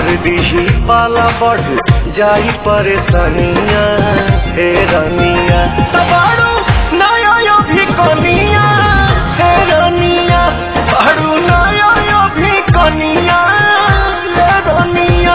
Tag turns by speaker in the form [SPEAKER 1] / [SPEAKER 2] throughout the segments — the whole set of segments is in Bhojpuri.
[SPEAKER 1] दीही पाला बढ़ जाई परेशानिया हे रनिया तबाड़ू नया यो भी कनिया हे रनिया बाड़ू नया यो भी कनिया हे रनिया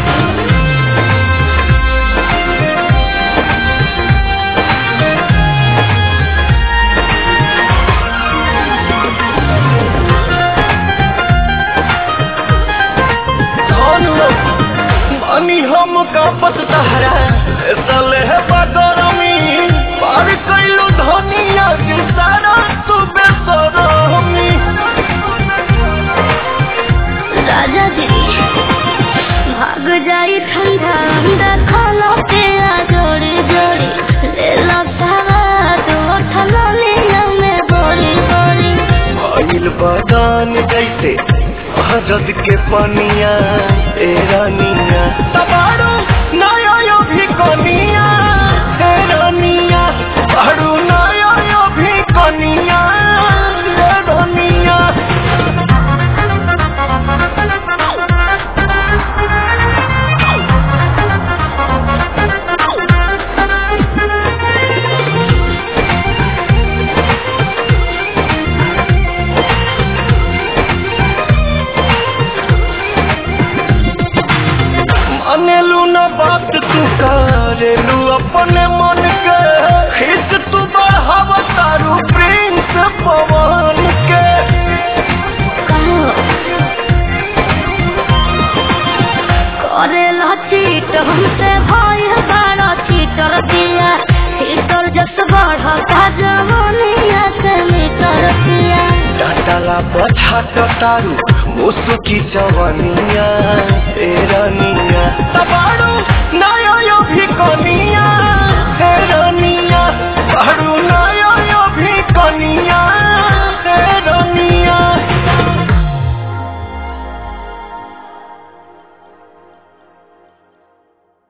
[SPEAKER 1] मानी हम कापत तहरा सले है बदरमी पार कैलू धनिया के सारा तू बेसरमी
[SPEAKER 2] राजा जी भाग जाई ठंडा अंडा खाला तेरा जोड़ी जोड़ी ले लो सारा दो ठला लिया में बोली बोली
[SPEAKER 1] भइल बदान जैसे हजद के पनिया ए रानिया तबाड़ू नया यो भी कनिया ए रानिया बाड़ू नया यो भी कनिया ए रानिया मानेलू न बात तू करेलू अपने मन के खींच तू बढ़ाव तारू प्रिंस पवन के
[SPEAKER 2] करे लो चीट हमसे भाई बारा चीटर दिया चीटर जस बढ़ा का जवानिया से मीटर दिया
[SPEAKER 1] डाटाला पछाट तारू मुसुकी जवानिया ए रानिया तबाड़ू नया यो भी कनिया ए रानिया बाड़ू